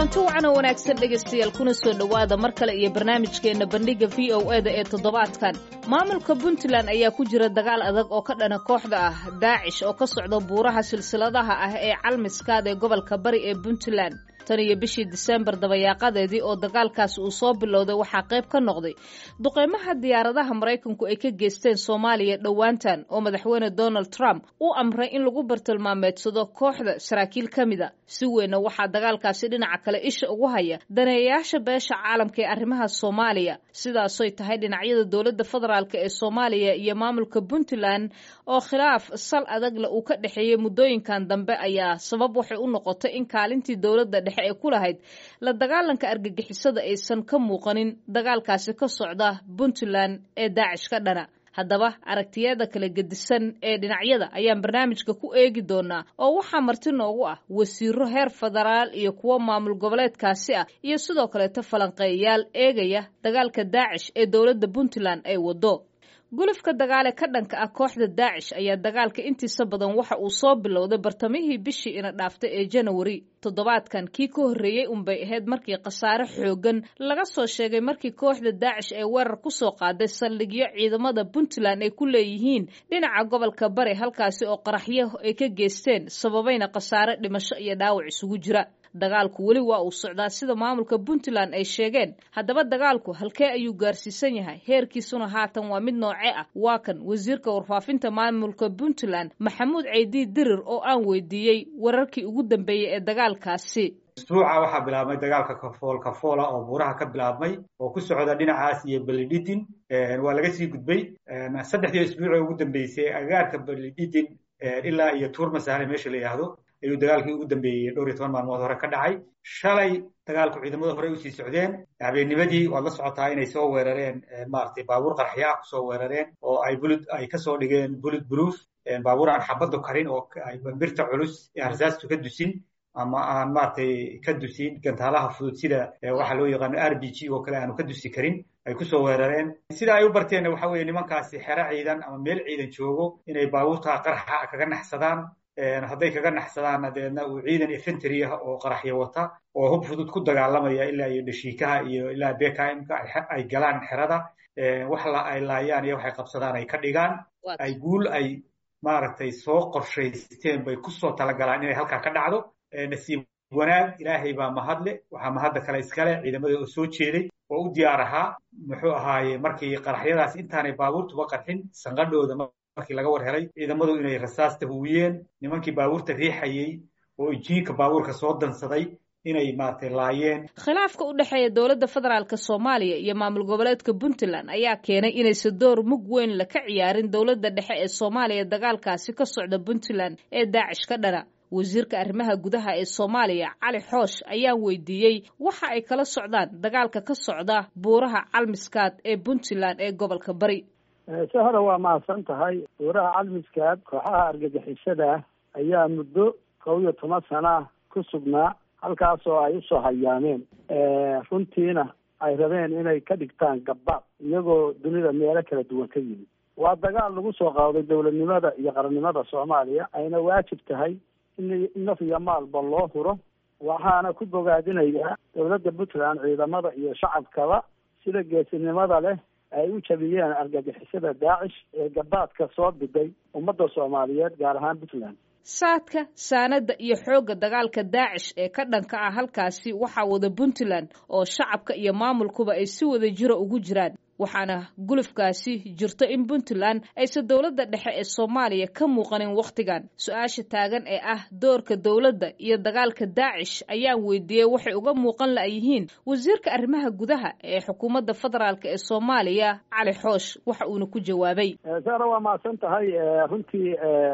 kulanti wacan oo wanaagsan dhegaystayaal kuna soo dhowaada mar kale iyo barnaamijkeenna bandhigga v o e da ee toddobaadkan maamulka puntland ayaa ku jira dagaal adag oo ka dhana kooxda ah daacish oo ka socda buuraha silsiladaha ah ee calmiskaad ee gobolka bari ee puntland tan iyo bishii diseembar dabayaaqadeedii oo dagaalkaasi uu soo bilowday waxaa qayb ka noqday duqeymaha diyaaradaha maraykanku ay ka geysteen soomaaliya dhowaantan oo madaxweyne donald trump u amray in lagu bartilmaameedsado kooxda saraakiil ka mida si weynna waxaa dagaalkaasi dhinaca kale isha ugu haya daneeyayaasha beesha caalamka ee arrimaha soomaaliya sidaasoy tahay dhinacyada dowladda federaalk ee soomaaliya iyo maamulka puntland oo khilaaf sal adagle uu ka dhexeeyey muddooyinkan dambe ayaa sabab waxay u noqotay in kaalintii dowladda dhexe ay ku lahayd la dagaalanka argagixisada aysan ka muuqanin dagaalkaasi ka socda puntland ee daacish ka dhana haddaba aragtiyada kala gedisan ee dhinacyada ayaan barnaamijka ku eegi doonaa oo waxaa marti noogu ah wasiiro heer federaal iyo kuwo maamul goboleedkaasi ah iyo sidoo kaleeto falanqeeyayaal eegaya dagaalka daacish ee dowladda puntland ay waddo gulufka dagaale ka dhanka ah kooxda daacish ayaa dagaalka intiisa badan waxa uu soo bilowday bartamihii bishii ina dhaaftay ee janawari toddobaadkan kii ka horreeyey unbay ahayd markii khasaare xooggan laga soo sheegay markii kooxda daacish ee weerar ku soo qaaday saldhigyo ciidamada puntland ay ku leeyihiin dhinaca gobolka bari halkaasi oo qaraxyo ay ka geysteen sababayna khasaare dhimasho iyo dhaawac isugu jira dagaalku weli waa uu socdaa sida maamulka puntland ay sheegeen haddaba dagaalku halkee ayuu gaarsiisan yahay heerkiisuna haatan waa mid noocee ah waa kan wasiirka warfaafinta maamulka puntland maxamuud ceydi dirir oo aan weydiiyey wararkii ugu dambeeyey ee dagaalkaasi isbuuca waxaa bilaabmay dagaalka kafool kafoola oo buuraha ka bilaabmay oo ku socda dhinacaas iyo belididin waa laga sii gudbay saddexdii isbuucee ugu dambeysay agaarka belididin ilaa iyo tuurmasahale meesha la yidhaahdo ayuu dagaalkii ugu dambeeyey dhowr iyo toban maalmood hore ka dhacay shalay dagaalku ciidamada horey usii socdeen habeennimadii waad la socotaa inay soo weerareen maaragtay baabuur qarxya ah kusoo weerareen oo ay bulud ay kasoo dhigeen bulud proof baabuur aan xabaddu karin oo birta culus ee arsaastu ka dusin ama aan maaragtay ka dusin gantaalaha fudud sida waxaa loo yaqaano r b g oo kale aanu ka dusi karin ay kusoo weerareen sida ay u barteenna waxa weeye nimankaasi xero ciidan ama meel ciidan joogo inay baabuurta qarxa kaga naxsadaan hadday kaga naxsadaanna deedna uu ciidan infantry ah oo qaraxyo wata oo hub fudud ku dagaalamaya ilaa iyo dhashiikaha iyo ilaa bkmka ay galaan xerada wax ay laayaan iyo waxay qabsadaan ay ka dhigaan ay guul ay maaragtay soo qorshaysteen bay kusoo talagalaan inay halkaa ka dhacdo nasiib wanaag ilaahay baa mahadle waxaa mahadda kale iskale ciidamada oo soo jeeday oo u diyaar ahaa muxuu ahaaye markii qaraxyadaas intaanay baabuurtuba qarxin sanqadhooda markii laga war helay ciidamadu inay rasaasta huwiyeen nimankii baabuurta riixayey oo injiinka baabuurka soo dansaday inay maaragtay laayeen khilaafka u dhexeeya dowladda federaalk soomaaliya iyo maamul goboleedka puntland ayaa keenay inaysa door mug weyn la ka ciyaarin dowladda dhexe ee soomaaliya dagaalkaasi ka socda puntland ee daacish ka dhana wasiirka arrimaha gudaha ee soomaaliya cali xoosh ayaan weydiiyey waxa ay kala socdaan dagaalka ka socda buuraha calmiskaad ee puntland ee gobolka bari sahra waa mahadsan tahay buuraha calmiskaad kooxaha argagixisada ayaa muddo kow iyo toban sana ku sugnaa halkaasoo ay usoo hayaameen runtiina ay rabeen inay ka dhigtaan gabbaad iyagoo dunida meelo kala duwan ka yimid waa dagaal lagu soo qaaday dowladnimada iyo qarannimada soomaaliya ayna waajib tahay in naf iyo maalba loo huro waxaana ku bogaadinayaa dowladda puntland ciidamada iyo shacabkaba sida geesinimada leh ay u jabiyeen argagixisada daacish ee gabaadka soo biday ummadda soomaaliyeed gaar ahaan puntland saadka saanada iyo xoogga dagaalka daacish ee ka dhanka ah halkaasi waxaa wada puntland oo shacabka iyo maamulkuba ay si wada jiro ugu jiraan waxaana gulufkaasi jirto in puntland aysan dowladda dhexe ee soomaaliya ka muuqanin wakhtigan su-aasha taagan ee ah doorka dowladda iyo dagaalka daacish ayaan weydiiyey waxay uga muuqan la'yihiin wasiirka arrimaha gudaha ee xukuumadda federaalk ee soomaaliya cali xoosh waxa uuna ku jawaabay sara waa mahadsan tahay runtii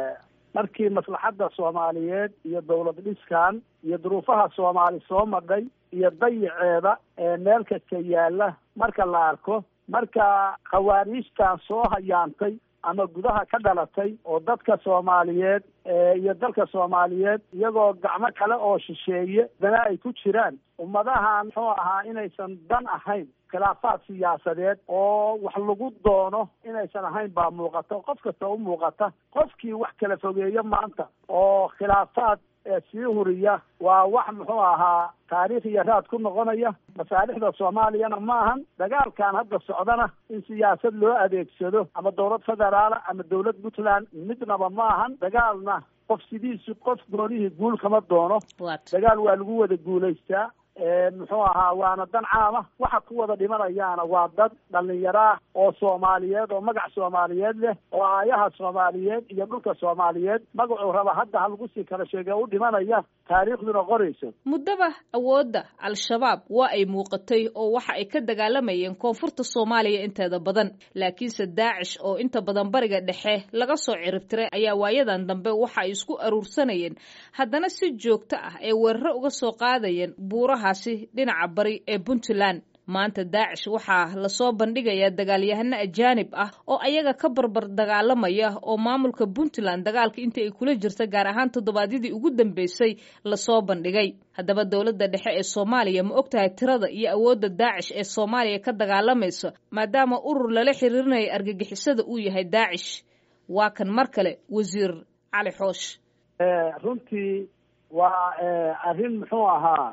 markii maslaxadda soomaaliyeed iyo dowlad dhiskan iyo duruufaha soomaali soo madhay iyo dayiceeda ee meel kasta yaalla marka la arko marka khawaariijtan soo hayaantay ama gudaha ka dhalatay oo dadka soomaaliyeed iyo dalka soomaaliyeed iyagoo gacmo kale oo shisheeye dana ay ku jiraan ummadahan muxuu ahaa inaysan dan ahayn khilaafaad siyaasadeed oo wax lagu doono inaysan ahayn baa muuqata qof kasta u muuqata qofkii wax kala fogeeyo maanta oo khilaafaad ee sii huriya waa wax muxuu ahaa taariikh iyo raad ku noqonaya masaalixda soomaaliyana ma ahan dagaalkan hadda socdana in siyaasad loo adeegsado ama dowlad federaala ama dowlad puntland midnaba ma ahan dagaalna qof sidiisu qof goonihii guul kama doono dagaal waa lagu wada guulaystaa muxuu ahaa waana dan caama waxa ku wada dhimanayaana waa dad dhallinyaraah oo soomaaliyeed oo magac soomaaliyeed leh oo aayaha soomaaliyeed iyo dhulka soomaaliyeed magacuu raba hadda ha lagu sii kala sheege u dhimanaya taariikhduna qorayso muddaba awoodda al-shabaab waa ay muuqatay oo waxa ay ka dagaalamayeen koonfurta soomaaliya inteeda badan laakiinse daacish oo inta badan bariga dhexe laga soo ciribtiray ayaa waayadan dambe waxa ay isku aruursanayeen haddana si joogto ah ay weeraro uga soo qaadayeen buurahaasi dhinaca bari ee puntland maanta daacish waxaa lasoo bandhigayaa dagaalyahano ajaanib ah oo ayaga ka barbar dagaalamaya oo maamulka puntland dagaalka inta ay kula jirta gaar ahaan toddobaadyadii ugu dambeysay lasoo bandhigay haddaba dowladda dhexe ee soomaaliya ma ogtahay tirada iyo awoodda daacish ee soomaaliya ka dagaalamaysa maadaama urur lala xiriirinaya argagixisada uu yahay daacish waa kan mar kale wasiir cali xoosh runtii waa arrin muxuu ahaa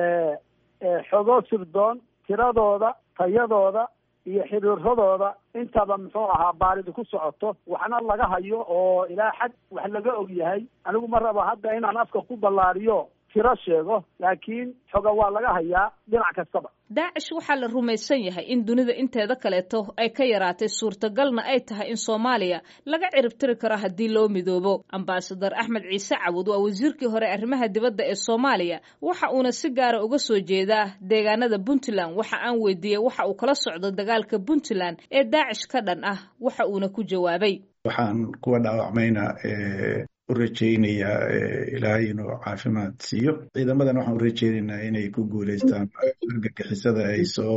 xogo sirdoon tiradooda tayadooda iyo xiriiradooda intaba muxuu ahaa baaridu ku socoto waxna laga hayo oo ilaa xad wax laga og yahay anigu ma rabo hadda inaan afka ku ballaariyo tiro sheego laakiin xoga waa laga hayaa dhinac kastaba daacish waxaa la rumaysan yahay in dunida inteeda kaleeto ay ka yaraatay suurtagalna ay tahay in soomaaliya laga ciribtiri karo haddii loo midoobo ambasador axmed ciise cawud waa wasiirkii hore arrimaha dibadda ee soomaaliya waxa uuna si gaara uga soo jeedaa deegaanada puntland waxa aan weydiiyey waxa uu kala socdo dagaalka puntland ee daacish ka dhan ah waxa uuna ku jawaabay waxaan kuwa dhaawacmayna u rajaynayaa ilaahay inuu caafimaad siiyo ciidamadan waxaan u rajaynaynaa inay ku guulaystaan argagixisada ay soo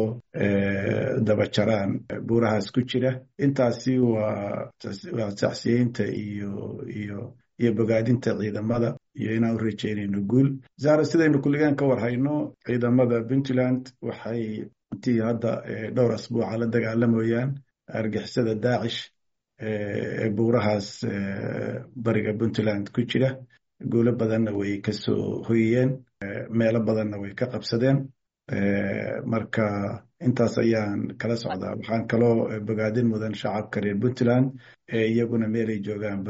dabajaraan buurahaas ku jira intaasi waa waa sacsiyeynta iyo iyo iyo bogaadinta ciidamada iyo inaan u rajaynayno guul zahra sidaynu kulligaan ka war hayno ciidamada puntland waxay intii hadda dhowr asbuuca la dagaalamayaan argixisada daacish ee buurahaas bariga puntland ku jira guulo badanna way ka soo hoyiyeen meelo badanna way ka qabsadeen marka intaas ayaan kala socdaa waxaan kaloo bogaadin mudan shacabka reer puntland ee iyaguna meelay joogaanba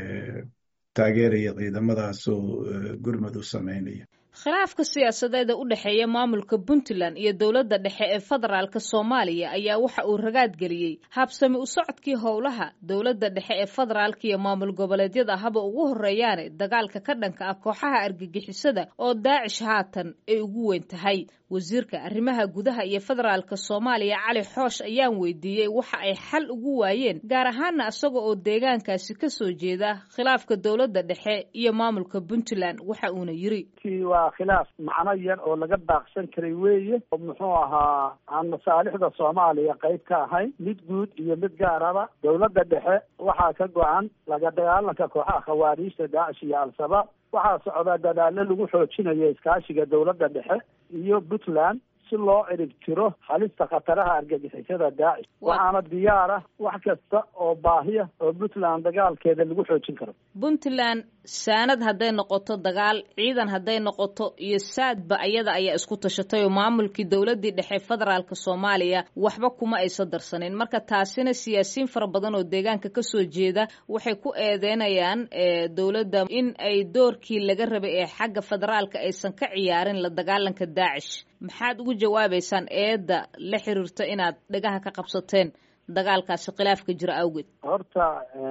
taageeraya ciidamadaasoo gurmad u samaynaya khilaafka siyaasadeeda u dhexeeya maamulka puntland iyo dowladda dhexe ee federaalka soomaaliya ayaa waxa uu ragaad geliyey habsami u socodkii howlaha dowladda dhexe ee federaalka iyo maamul goboleedyada haba ugu horeeyaane dagaalka ka dhanka ah kooxaha argagixisada oo daacish haatan ay ugu weyn tahay wasiirka arrimaha gudaha iyo federaalka soomaaliya cali xoosh ayaan weydiiyey waxa ay xal ugu waayeen gaar ahaana isaga oo deegaankaasi ka soo jeeda khilaafka dowladda dhexe iyo maamulka puntland waxa uuna yiri waa khilaaf macno yar oo laga baaqsan karay weeye oo muxuu ahaa aan masaalixda soomaaliya qayb ka ahayn mid guud iyo mid gaaraba dowladda dhexe waxaa ka go-an laga dagaalanka kooxaha khawaariijta daacish iyo al-shabaab waxaa socdaa dadaalo lagu xoojinayo iskaashiga dowladda dhexe iyo puntland si loo cirib tiro halista khataraha argagixisada daacish waxaana diyaar ah wax kasta oo baahiya oo puntland dagaalkeeda lagu xoojin karo puntland saanad hadday noqoto dagaal ciidan hadday noqoto iyo saadba ayada ayaa isku tashatay oo maamulkii dowladdii dhexe federaalka soomaaliya waxba kuma aysa darsanin marka taasina siyaasiyiin fara badan oo deegaanka kasoo jeeda waxay ku eedeynayaan dowladda in ay doorkii laga rabay ee xagga federaalka aysan ka ciyaarin la dagaalanka daacish maxaad ugu jawaabaysaan eedda la xiriirta inaad dhagaha ka qabsateen dagaalkaasi khilaafka jira awgeed horta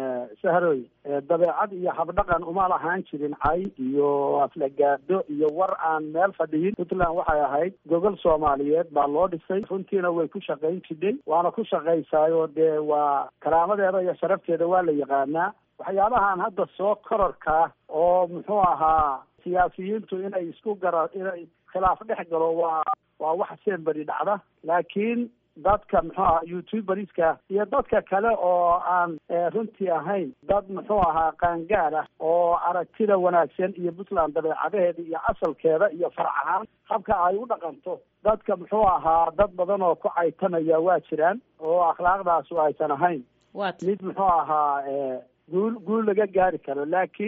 sahroy dabeecad iyo habdhaqan uma lahaan jirin cay iyo aflagaado iyo war aan meel fadhiyin puntland waxay ahayd gogol soomaaliyeed baa loo dhisay runtiina way ku shaqayn jidhay waana ku shaqaysaayo dee waa karaamadeeda iyo sharafteeda waa la yaqaanaa waxyaabahan hadda soo kororkaa oo muxuu ahaa siyaasiyiintu inay isku gara inay khilaaf dhex galo waa waa wax seenberi dhacda laakiin dadka muxuu ahaa youtuberska iyo dadka kale oo aan runtii ahayn dad muxuu ahaa qaangaar ah oo aragtida wanaagsan iyo puntland dabeecadaheeda iyo asalkeeda iyo farac ahaan habka ay u dhaqanto dadka muxuu ahaa dad badan oo ku caytanaya waa jiraan oo akhlaaqdaasu aysan ahayn mid muxuu ahaa guul guul laga gaari karo laakiin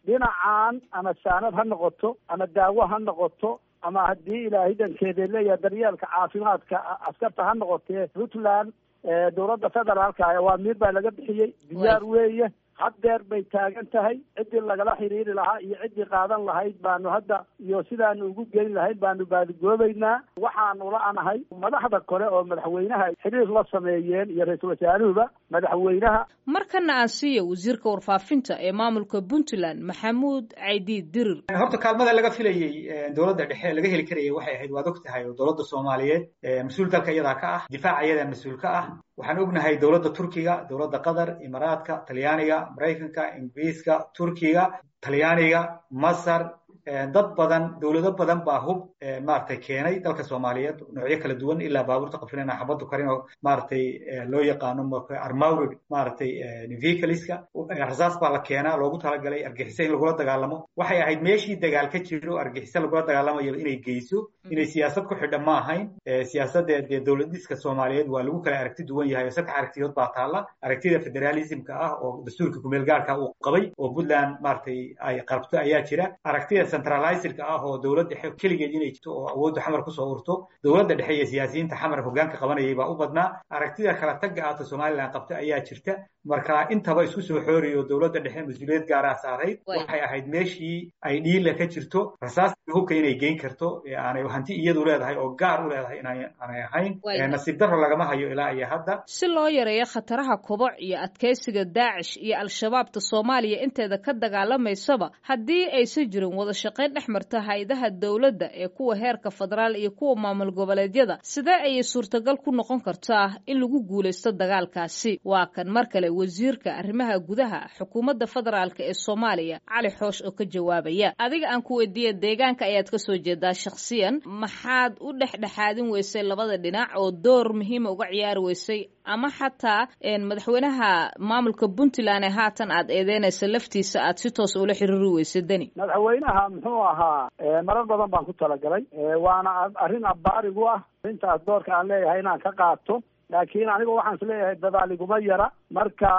dhinacan ama saanad ha noqoto ama daawo ha noqoto ama haddii ilaahay dankeeda leeyahay daryeelka caafimaadka askarta ha noqotee puntland dowladda federaalka waa miir baa laga bixiyey diyaar weeye haddeer bay taagan tahay ciddii lagala xiriiri lahaa iyo ciddii qaadan lahayd baanu hadda iyo sidaanu ugu geyn lahayd baanu baadigoobaynaa waxaanu la-nahay madaxda kale oo madaxweynaha xiriir la sameeyeen iyo ra-iisul wasaaruhuba madaxweynaha markana aan siiya wasiirka warfaafinta ee maamulka puntland maxamuud caydiid dirir horta kaalmada laga filayey dowladda dhexe laga heli karayay waxay ahayd waad og tahay oo dowladda soomaaliyeed mas-uul dalka iyadaa ka ah difaaca iyadaa mas-uul ka ah waxaan ognahay dowladda turkiga dowladda qatar imaaraadka talyaaniga maraykanka ingiriiska turkiga talyaaniga masar dad badan dowlado badan baa hub maaragtay keenay dalka soomaaliyeed noocyo kala duwan ilaa baabuurta qafilana xabaddu karin oo maaragtay loo yaqaano armaurid maaragtay vehicleska rasaas baa la keenaa loogu talagalay argixisa in lagula dagaalamo waxay ahayd meeshii dagaal ka jiro argixisa lagula dagaalamayo inay geyso inay siyaasad ku xidha ma ahayn siyaasadda dee dowladiska soomaaliyeed waa lagu kala aragti duwan yahay oo saddex aragtiyood baa taalla aragtida federalismka ah oo dastuurka kumeel gaarka uu qabay oo puntland maaragtay ay qabto ayaa jira aragtida centralizerka ah oo dowladda dhexe keligeed inay jirto oo awoodda xamar kusoo urto dowladda dhexe iyo siyaasiyiinta xamar hoggaanka qabanayay baa u badnaa aragtida kala tagga ahta somaliland qabta ayaa jirta marka intaba isku soo xooriyo dowladda dhexe mas-uuliyad gaaraa saarayd waxay ahayd meeshii ay dhiila ka jirto rasaasta hubka inay geyn karto aanay hanti iyadu leedahay oo gaar u leedahay inaanay ahayn nasiib darro lagama hayo ilaa iyo hadda si loo yareeyo khataraha koboc iyo adkaysiga daacish iyo al-shabaabta soomaaliya inteeda ka dagaalamaysaba haddii aysan jirin wada shaqayn dhex marta hay-adaha dowladda ee kuwa heerka federaal iyo kuwa maamul goboleedyada sidee ayay suurtagal ku noqon kartaa in lagu guulaysto dagaalkaasi waa kan mar kale wasiirka arrimaha gudaha xukuumadda federaalk ee soomaaliya cali xoosh oo ka jawaabaya adiga aan ku weydiiya deegaanka ayaad ka soo jeedaa shakhsiyan maxaad u dhexdhexaadin weysay labada dhinac oo door muhiima uga ciyaari weysay ama xataa madaxweynaha maamulka puntland ee haatan aad eedeynaysa laftiisa aad si toos ula xiriiri weysay deni madaxweynaha muxuu ahaa marar badan baan ku talagalay waana arrin abbaarigu ah arrintaas doorka aan leeyahay inaan ka qaato laakiin anigu waxaan is leeyahay dadaaliguma yara marka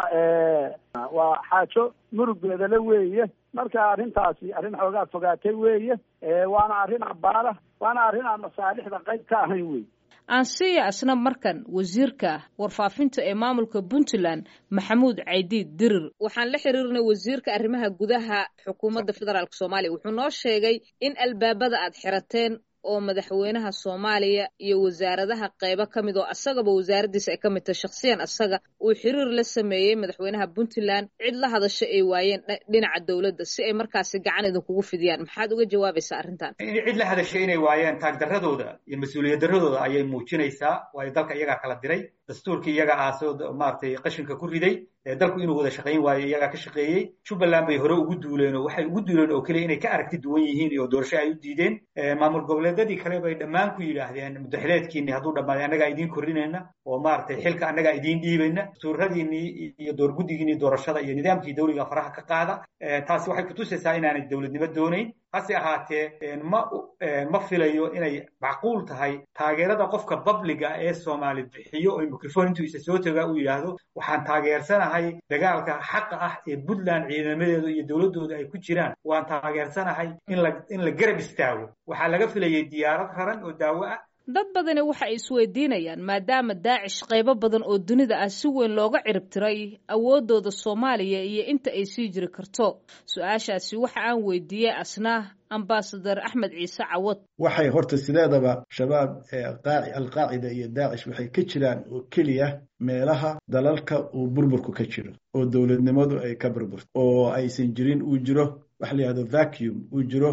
waa xaajo murugeedale weeye marka arrintaasi arrin xoogaa fogaatay weeye waana arrin abbaara waana arrin aan masaalixda qayb ka ahayn wey aansiya asna markan wasiirka warfaafinta ee maamulka puntland maxamuud caydiid dirir waxaan la xiriirnay wasiirka arrimaha gudaha xukuumadda federaalk soomaaliya wuxuu noo sheegay in albaabada aad xirateen oo madaxweynaha soomaaliya iyo wasaaradaha qaybo ka mid oo asagaba wasaaraddiisa ay ka mid tahay shakhsiyan asaga uu xiriir la sameeyey madaxweynaha puntland cid la hadasho ay waayeen dhinaca dowladda si ay markaasi gacan idinkugu fidiyaan maxaad uga jawaabaysaa arrintan cid la hadashay inay waayeen taagdarradooda iyo mas-uuliyad darradooda ayay muujinaysaa waayo dalka iyagaa kala diray dastuurkii iyaga aasoo maaragtay qashinka ku riday dalku inuu wada shaqayn waayo iyagaa ka shaqeeyey jubbaland bay hore ugu duuleen oo waxay ugu duuleen oo keliya inay ka aragti duwan yihiin oo doorasho ay u diideen maamul goboleedyadii kale bay dhammaan ku yidhaahdeen mudaxileedkiinni hadduu dhammaaday annagaa idiin korrinayna oo maaragtay xilka annagaa idiin dhiibayna dastuuradiinnii iyo doorguddigiinnii doorashada iyo nidaamkii dawliga faraha ka qaada taasi waxay kutusaysaa inaanay dowladnimo doonayn hase ahaatee ma ma filayo inay macquul tahay taageerada qofka babliga ee soomaali bixiyo oo mikrofon intuu isa soo tagaa uu yidhaahdo waxaan taageersanahay dagaalka xaqa ah ee puntland ciidamadeedu iyo dowladdooda ay ku jiraan waan taageersanahay in la in la garab istaago waxaa laga filayay diyaarad raran oo daawo ah dad badani waxa ay isweydiinayaan maadaama daacish qaybo badan oo dunida ah si weyn looga ciribtiray awooddooda soomaaliya iyo inta ay sii jiri karto su-aashaasi waxa aan weydiiyey asna ambasadar axmed ciise cawad waxay horta sideedaba shabaab alqaacida iyo daacish waxay ka jiraan oo keliya meelaha dalalka uu burburku ka jiro oo dowladnimadu ay ka burburto oo aysan jirin uu jiro waxa la yihahdo vacuum uu jiro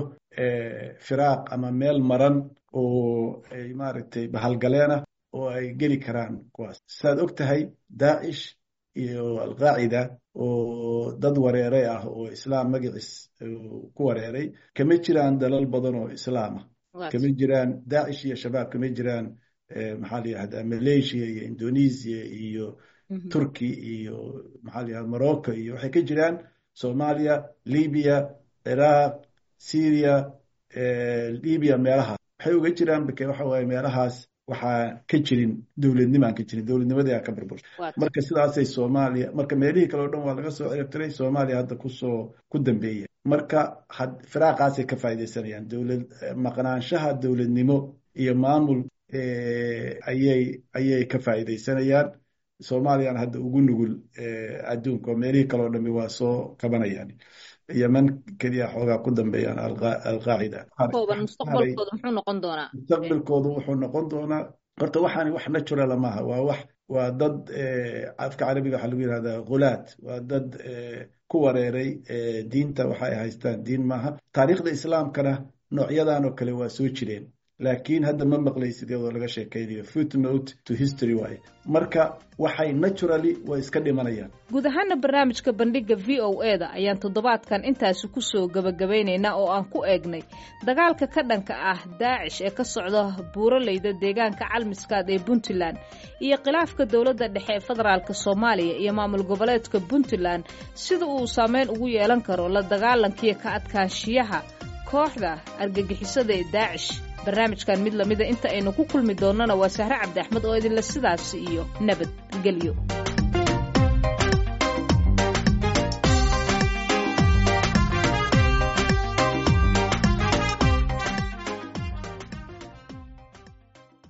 firaaq ama meel maran oo ay maaragtay bahalgaleena oo ay geli karaan kuwaas saad og tahay daacish iyo alqaacida oo dad wareeray ah oo islaam magaciis ku wareeray kama jiraan dalal badan oo islaama kama jiraan daacish iyo shabaab kama jiraan maxaa la yihahdaa malaysia iyo indonesia iyo turkey iyo maxaa la yihahda morocco iyo waxay ka jiraan soomaaliya libya ciraaq syria libya meelahaas waxay uga jiraan bake waxa waaye meelahaas waxaa ka jirin dowladnimo aan ka jirin dowladnimadii aa ka burburtay marka sidaasay soomaaliya marka meelihii kale o dhan waa laga soo ciribtiray soomaaliya hadda kusoo ku dambeeya marka firaaqaasay ka faaidaysanayaan dowlad maqnaanshaha dowladnimo iyo maamul ayay ayay ka faa'iidaysanayaan soomaaliyana hadda ugu nugul adduunka oo meelihii kale o dhami waa soo kabanayaan yeman keliya xoogaa ku dambeeyaan alqaacida mustaqbalkoodu wuxuu noqon doonaa horta waxaan wax naturala maaha waa wax waa dad afka carabiga waxaa lagu yihahdaa khulaad waa dad ku wareeray diinta waxa ay haystaan diin maaha taariikhda islaamkana noocyadan oo kale waa soo jireen laakiin hadda ma maqlaysid iyadoo laga sheekaynayo footnote to history waaye marka waxay naturally way iska dhimanayaan guud ahaana barnaamijka bandhiga v o e da ayaan toddobaadkan intaasi kusoo gebagabaynaynaa oo aan ku eegnay dagaalka ka dhanka ah daacish ee ka socda buuraleyda deegaanka calmiskaad ee puntland iyo khilaafka dowladda dhexe ee federaalk soomaaliya iyo maamul goboleedka puntland sida uu saameyn ugu yeelan karo la dagaalankiiyo ka adkaanshiyaha kooxda argagixisada ee daacish barnaamijkan mid lamida inta aynu ku kulmi doonnana waa sahre cabdi axmed oo idinle sidaasi iyo nabad gelyo